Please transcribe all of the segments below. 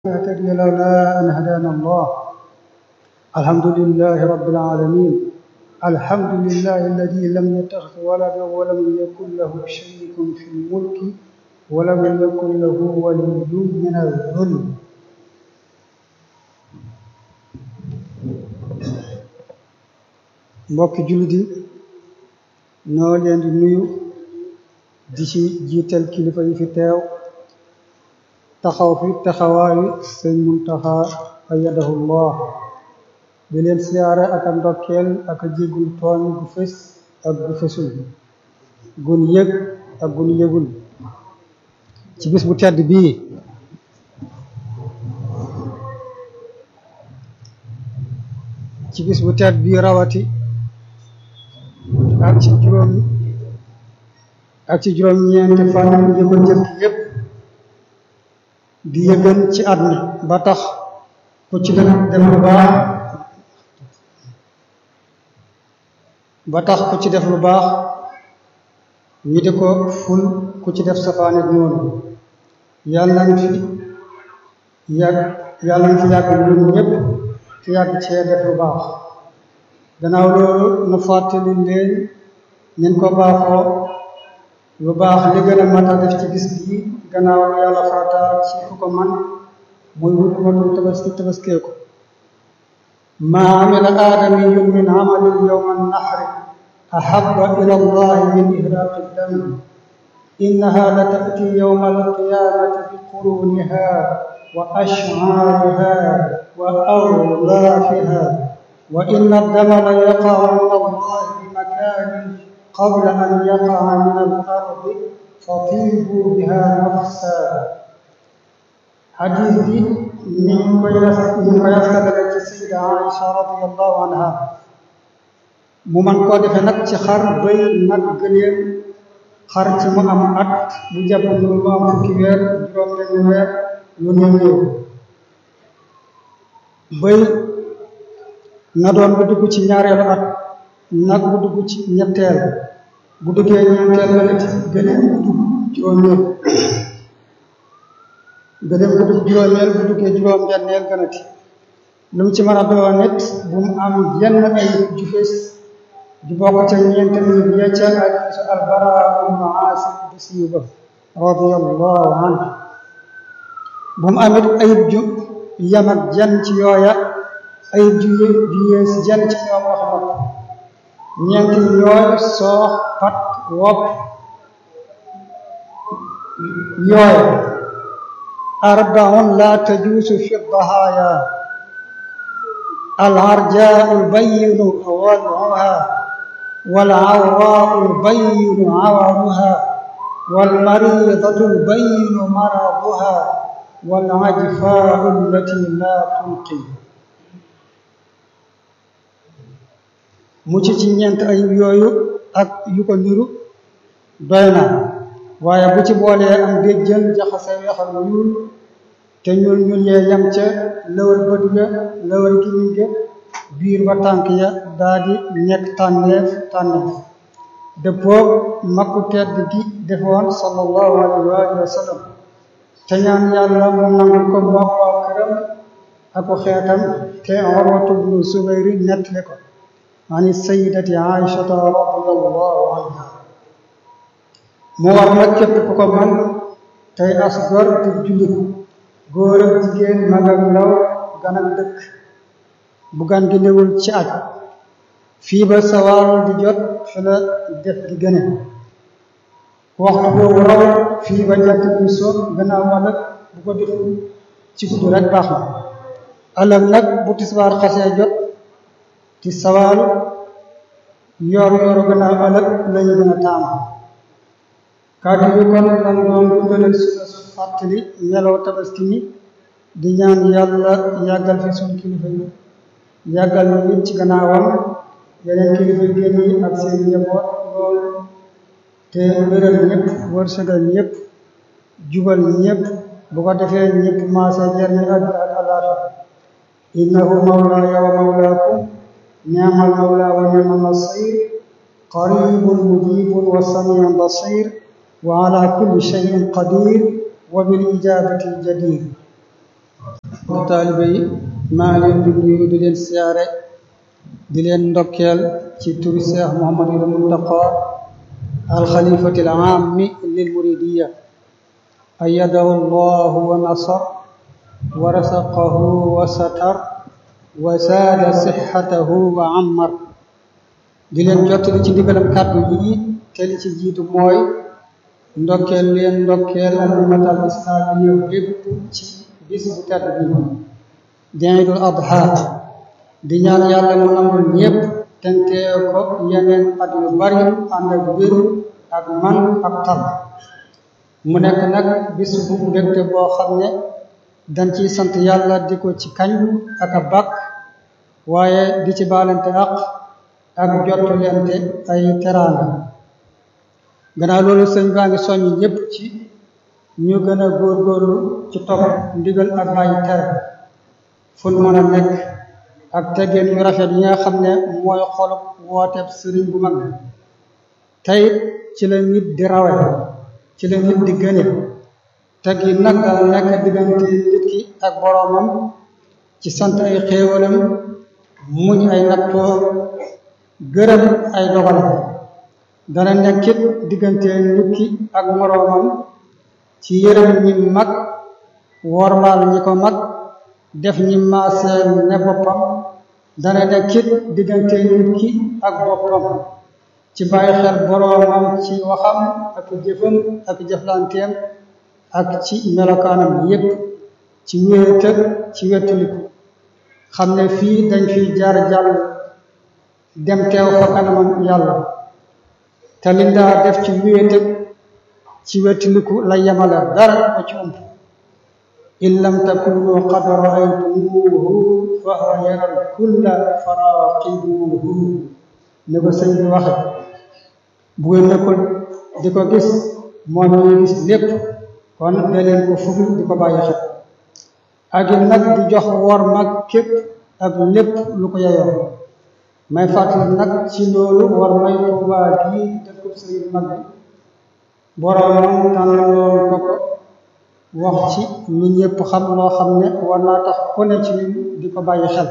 نهتدي لولا أن هدانا الله الحمد لله رب العالمين الحمد لله الذي لم يتخذ ولدا ولم يكن له شريك في الملك ولم يكن له ولي من الذل mbokki jullit yi ñoo leen di nuyu di ci jiital kilifa yi fi teew taxaw fi taxawaayu sëñ Muntaxa ayyadahu llah di leen siyaare ak a ndokkeel ak a jéggul tooñ gu fës ak gu fësul gun yëg ak gun yëgul ci bis bu tedd bii ci bis bu tedd bii rawati ak ci juróom ak ci juróom ñeenti fan yi ko jëkk yépp di yëgën ci at mi ba tax ku ci def def lu baax ba tax ku ci def lu baax ñi di ko ful ku ci def safaanet noonu yàlla nañ fi yàgg yàlla nañ fi yàgg ñun ñëpp te yàgg cee def lu baax gannaaw loolu nu fàttali leen nin ko baaxoo lu baax li gën a mat a def ci bis bii gannaaw yàlla farataal ci ku ko man muy wut matul tabaski tabaskee ko maa amila aadamiyun min amalin yowma nahri ahaba ila allahi min ihraqi dam innaha la tati yowma alqiyamati bi quruniha wa ash'ariha wa awlaafiha wa inna addama la yaqacu min allahi bi makanin qabla an yaqaca min al-ardi fatiibu biha nafsa xadiis bi ni ñu koy ni ñu koy askanale ci sayida Aïcha radiyallahu anha mu man koo defee nag ci xar bëy nag gëléem xar ci mu am at bu jàpp lu mu am fukki weer juróom benn weer lu néew néew bëy na doon bu dugg ci ñaareelu at nag bu dugg ci ñetteel bu duggee ñeenteel gënati gëléem bu dugg juróomeel gëléem bu dugg juróomeel bu duggee juróom benneel gënati lu mu ci mën a doon nit bu mu am yenn ay ju fees ju bokk ca ñeent mi yecca ak su albara ibnu aasib bu siiw ba radiyallahu anhu bu mu amit ayib ju yam ak jenn ci yooya ayib ju ju yees jenn ci ñoom wax na ko ñeent yooyu soox pat wopp yooyu arbaun la tajuusu fi dahaaya العرجاء البين وضعها والعوراء البين عورها والمريضة البين مرضها والعجفاء التي لا تنقي mucc ci ñeent ayib yooyu ak yu ko niru doy na waaye bu ci boolee am béjjën jaxase weexal ñuul te ñuul ñuul yee yam ca lëwal bët ga lëwal gimiñ ga biir ba tànk ya daa di nekk tànneef tànneef dëppoog makku tedd gi defoon sallallahu alayhi wa sallam te ñaan yàlla mu nangul ko moom waa këram ak ko xeetam te Urwatu bnu Zubayr nettali ko ani sayyidati Aïchata radiyallahu anha mu war nag képp ku ko man tey as gor te jullit góor ak jigéen mag ak ndaw gan ak dëkk bu gan gi newul ci aj fii ba sawaal di jot fi la def gi gëne waxtu boobu raw fii ba jant bi so gannaaw ëllëg bu ko deful ci guddi rek baax na ëllëg nag bu tisbaar xasee jot ci sawaal yor yoru gannaaw ëllëg lañu gën a taamu kàddu bi kon lan doon dundalal suna fàttali meloo tabaski mi di ñaan yàlla yàggal fi suñ kilifa yi yàggal ñu nit ci gannaawam yeneen kilifa yi génn yi ak seen njaboot loolu te wéral ñëpp wërsëgal ñëpp jubal ñëpp bu ko defee ñëpp maase jërni àddina ak àllaaxira innahu mawlaaya wa mawlaakum ni'mal mawlaa wa ni'mal nasiir qariibun mujiibun wa samii'un basiir wa ala kulli shay'in qadir wa bil ijabati jadir mbokk taalibe yi maa ngi leen di nuyu di leen siyaare di leen ndokkeel ci turu Cheikh Mouhamadul Muntaqa alxalifati alaami lil muridiya ayyadahu llahu wa nasar wa rasaqahu wa satar wa saada sixatahu wa ammar di leen jottali ci ndigalam kàddu yi te li ci jiitu mooy ndokkeel leen ndokkeel al ummatal islaamiya bépp ci bis bu tedd bi di Iidul Adha di ñaan yàlla mu nangul ñépp tentee ko yeneen at yu bari ànd ak wér ak man ak tal mu nekk nag bis bu mbégte boo xam ne dañ ciy sant yàlla di ko ci kañ ak a bàkk waaye di ci baalante àq ak jottulente ay teraanga gannaaw loolu sëñ baa ngi soññ ñépp ci ñu gën a góorgóorlu ci topp ndigal ak bàyyi tere fu nu mën a nekk ak teggeen yu rafet yi nga xam ne mooy xolub wooteeb sëriñ bu mag tey ci la nit di rawe ci la nit di gëne teg yi nag dana nekk diggante nit ki ak boroomam ci sant ay xéewalam muñ ay nattoo gërëm ay dogalam dana nekkit diggante nit ki ak moroomam ci yërëm ñi mag wormaal ñi ko mag def ñi maaseel ne boppam dana nekkit diggante nit ki ak boppam ci bàyyi xel boroomam ci waxam ak jëfam ak jëflanteem ak ci melokaanam yépp ci wéetal ci wettaliku xam ne fii dañ fiy jaar jàll dem teew fa kanamam yàlla te li daa def ci wéetal ci wettaliku la yemale dara ba ci ump in lam takunu qad raaytumuuhu fa huwa yaral kulla faraqibuuhu ne ko sëñ bi waxe bu ngeen nekkul di ko gis moom ñuy gis lépp kon da leen ko fugg di ko bàyyi xel ak it nag di jox wor mag képp ak lépp lu ko yeyoo may fàttali nag ci loolu war may Tuubaa bii dëkkub sëriñ mag bi boroomam tànnaloon ko ko wax ci lu ñëpp xam loo xam ne war naa tax ku ne ci ñun di ko bàyyi xel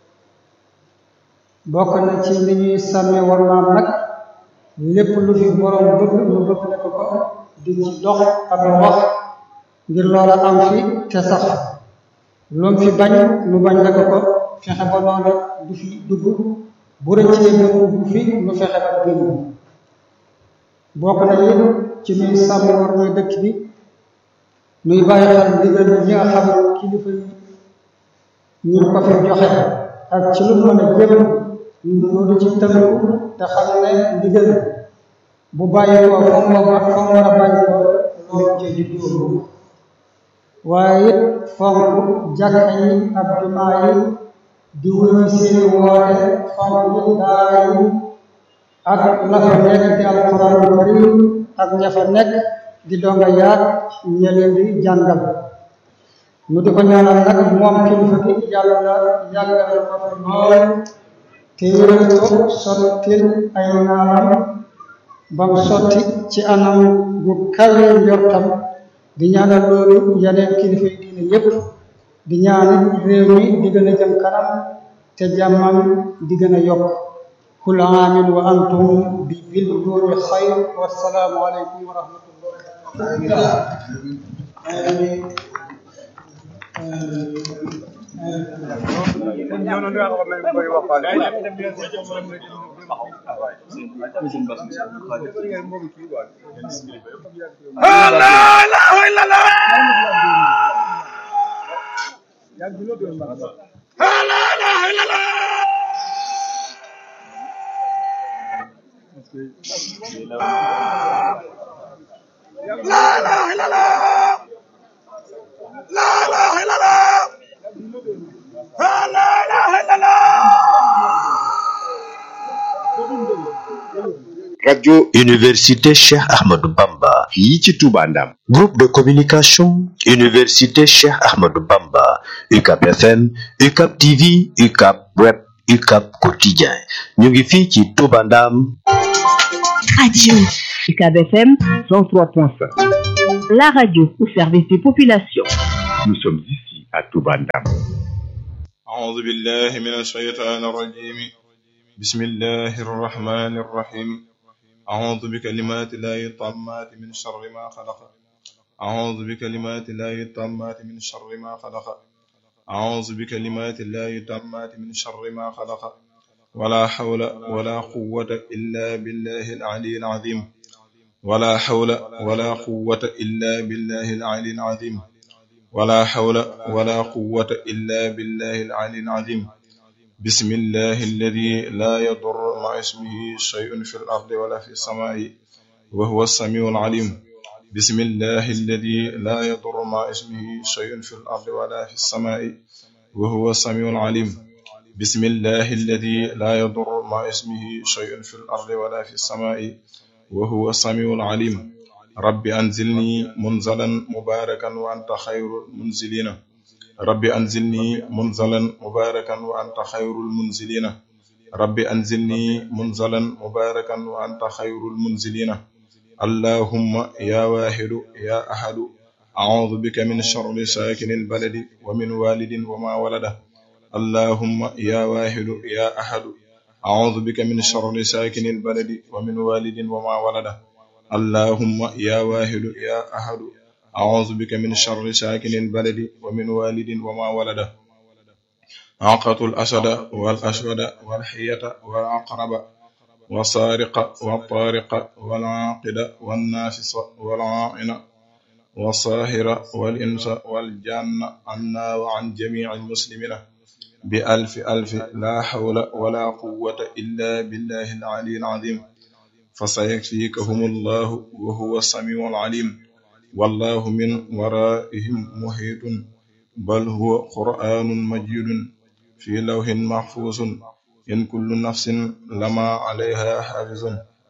bokk na ci li ñuy sàmme war maam nag lépp lu fi boroom bëgg lu bëgg la ko ko di ci dox ak wax ngir loola am fi te sax lu mu fi bañ lu bañ la ko ko fexe ba noonu du fi dugg bu rëccee ba dugg fi lu fexe ba génn bokk na it ci nuy sàmm war mooy dëkk bi nuy bàyyi xel ndigal yi nga xam ne kilifa yi ñu ko fi joxe ak ci lu mën a jëm ñu du ci tënku te xam ne ndigal bu bàyyi ko fa mu war fa mu war a bàyyi ko loolu ci juddoo waaye it fonk jàkka yi ak jumaa yi di wuyu seeni woote fonk it daara yi ak la fa nekk di alxuraanul karim ak ña fa nekk di donga yaat ña leen di jàngal nu di ko ñaanal nag moom kilifa gi yàlla yàggal ko fi lool te yéen ko sottil ay naalam bam sotti ci anam gu kawe njortam di ñaanal loolu yeneen kilifa yi diine yépp di ñaanit réew mi di gën a jëm kanam te jàmmam di gën a yokk kul aamin wa antum bi bil duuni xayr wassalaamu aleykum wa rahmatullah la ilaha illallah la ilaha illallah la ilaha illallah la ilaha illallah la ilaha illallah radio université Cheikh Ahmadou Bamba fii ci Touba Ndam groupe de communication université Cheikh Ahmadou Bamba UCAP FM UCAP TV UCAP web UCAP quotidien ñu ngi fii ci Touba Ndam radio UCAB FM 103.5 la radio au service des populations nous sommes ici à Touba Ndam أعوذ بالله من الشيطان الرجيم بسم الله الرحمن الرحيم أعوذ بكلمات الله التامات من شر ما خلق أعوذ بكلمات الله التامات من شر ما خلق أعوذ بكلمات الله التامات من شر ما خلق ولا حول ولا قوة إلا بالله العلي العظيم ولا حول ولا قوة إلا بالله العلي العظيم ولا حول ولا قوة إلا بالله العلي العظيم بسم الله الذي لا يضر مع اسمه شيء في الأرض ولا في السماء وهو السميع العليم بسم الله الذي لا يضر مع اسمه شيء في الأرض ولا في السماء وهو السميع العليم بسم الله الذي لا يضر مع اسمه شيء في الأرض ولا في السماء وهو السميع العليم رب أنزلني منزلا مباركا وأنت خير المنزلين رب أنزلني منزلا مباركا وأنت خير المنزلين رب أنزلني منزلا مباركا وأنت خير المنزلين اللهم يا واحد يا أحد أعوذ بك من شر ساكن البلد ومن والد وما ولده اللهم يا واحد يا أحد أعوذ بك من شر ساكن البلد ومن والد وما ولده اللهم يا واحد يا أحد أعوذ بك من شر ساكن البلد ومن والد وما ولده عقة الأسد والأسود والحية والعقرب والسارق والطارق والعاقد والنافس والعائن والصاهر والإنس والجان عنا وعن جميع المسلمين بألف ألف لا حول ولا قوة إلا بالله العلي العظيم فسيكفيكهم الله وهو السميع العليم والله من ورائهم محيط بل هو قرآن مجيد في لوح محفوظ إن كل نفس لما عليها حافظ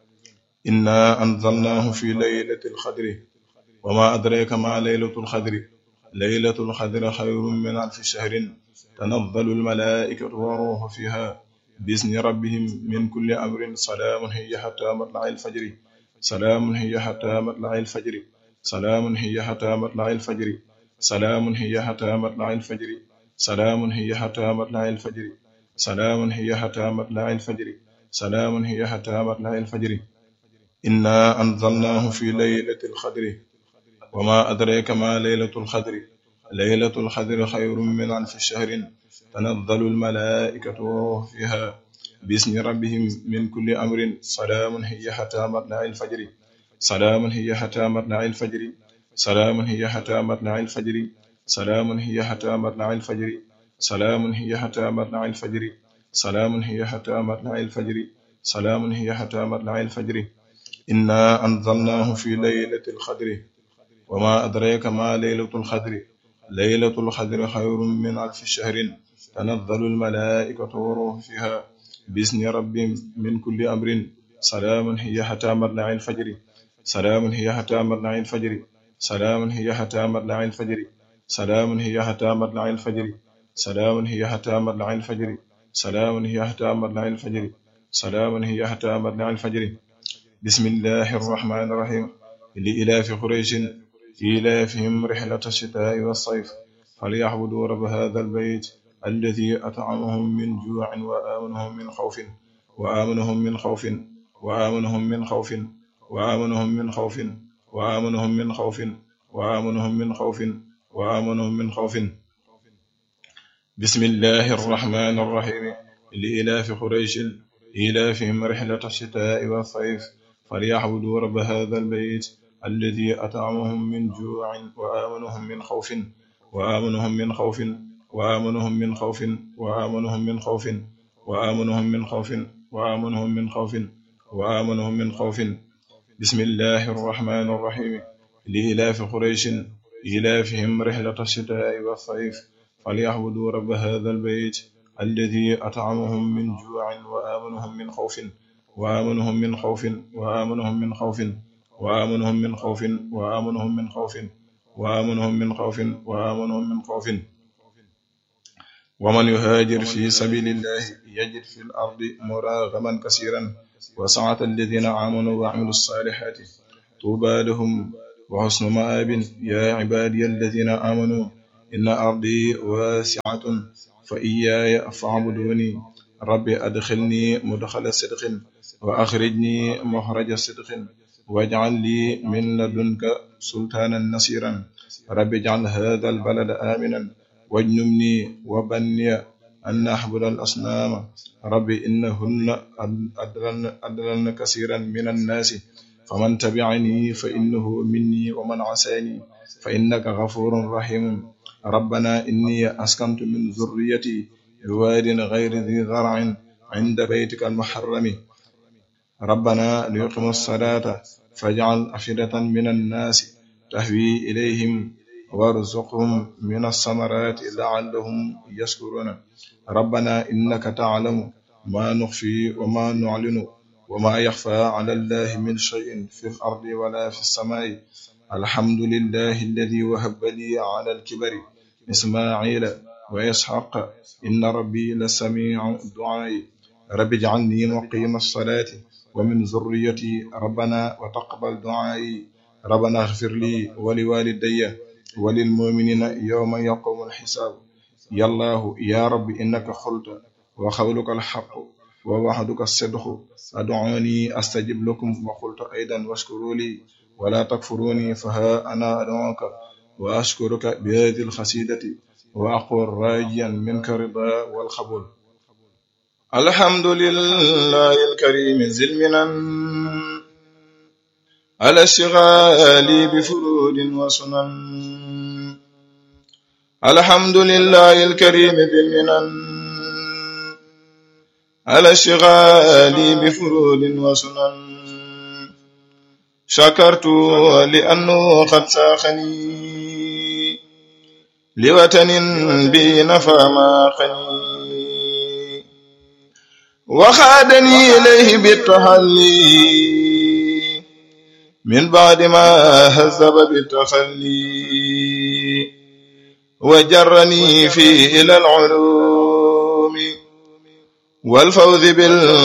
إنا أنزلناه في ليلة القدر وما أدريك ما ليلة القدر ليلة القدر خير من ألف شهر تنزل الملائكة والروح فيها بإذن ربهم من كل أمر سلام هي حتى مطلع الفجر سلام هي حتى مطلع الفجر سلام هي حتى مطلع الفجر سلام هي حتى مطلع الفجر سلام هي حتى مطلع الفجر سلام هي حتى مطلع الفجر سلام هي حتى مطلع الفجر إنا أنزلناه في ليلة القدر وما أدريك ما ليلة القدر ليلة القدر خير من ألف شهر تنزل الملائكة والروح فيها بإذن ربهم من كل أمر سلام هي حتى مطلع الفجر سلام هي حتى مطلع الفجر سلام هي حتى مطلع الفجر سلام هي حتى مطلع الفجر سلام هي حتى مطلع الفجر سلام هي حتى مطلع الفجر سلام هي حتى مطلع الفجر إنا أنزلناه في ليلة القدر وما أدريك ما ليلة القدر ليلة القدر خير من ألف شهر تنزل الملائكة والروح فيها بإذن ربهم من كل أمر سلام هي حتى مطلع الفجر سلام هي حتى مطلع الفجر سلام هي حتى مطلع الفجر سلام هي حتى مطلع الفجر سلام هي حتى مطلع الفجر سلام هي حتى مطلع الفجر سلام هي حتى مطلع الفجر بسم الله الرحمن الرحيم لإلاف قريش إيلافهم رحلة الشتاء والصيف فليعبدوا رب هذا البيت الذي أطعمهم من جوع وآمنهم من خوف وآمنهم من خوف وآمنهم من خوف وآمنهم من خوف وآمنهم من خوف وآمنهم من خوف وآمنهم من خوف بسم الله الرحمن الرحيم لإلاف قريش إيلافهم رحلة الشتاء والصيف فليعبدوا رب هذا البيت الذي أطعمهم من جوع وآمنهم من خوف وآمنهم من خوف وآمنهم من خوف وآمنهم من خوف وآمنهم من خوف وآمنهم من خوف وآمنهم من خوف بسم الله الرحمن الرحيم لإلاف قريش إيلافهم رحلة الشتاء والصيف فليعبدوا رب هذا البيت الذي أطعمهم من جوع وآمنهم من خوف وآمنهم من خوف وآمنهم من خوف وآمنهم من خوف وآمنهم من خوف وآمنهم من خوف وآمنهم من خوف ومن يهاجر في سبيل الله يجد في الأرض مراغما كثيرا وسعة الذين آمنوا وعملوا الصالحات طوبى لهم وحسن مآب يا عبادي الذين آمنوا إن أرضي واسعة فإياي فاعبدوني ربي أدخلني مدخل صدق وأخرجني مخرج صدق واجعل لي من لدنك سلطانا نصيرا ربي اجعل هذا البلد آمنا واجنبني وبني أن نعبد الأصنام ربي إنهن أدلن, أدلن كثيرا من الناس فمن تبعني فإنه مني ومن عساني فإنك غفور رحيم ربنا إني أسكنت من ذريتي بواد غير ذي زرع عند بيتك المحرم ربنا ليقيموا الصلاة فاجعل أفئدة من الناس تهوي إليهم وارزقهم من الثمرات لعلهم يشكرون ربنا إنك تعلم ما نخفي وما نعلن وما يخفى على الله من شيء في الأرض ولا في السماء الحمد لله الذي وهب لي على الكبر إسماعيل وإسحاق إن ربي لسميع الدعاء رب اجعلني مقيم الصلاة ومن ذريتي ربنا وتقبل دعائي ربنا اغفر لي ولوالدي وللمؤمنين يوم يقوم الحساب يا الله يا رب إنك قلت وقولك الحق ووعدك الصدق أدعوني أستجب لكم وقلت أيضا واشكروا لي ولا تكفروني فها أنا أدعوك وأشكرك بهذه الخسيدة وأقول راجيا منك رضا والقبول الحمد لله الكريم ذي المنن على اشتغالي بفرود وسنن الحمد لله الكريم ذي المنن على اشتغالي بفرود وسنن شكرت لأنه قد ساخني لوطن بي نفى ما خني وخادني إليه بالتحلي من بعد ما هذب بالتخلي وجرني فيه إلى العلوم والفوز بال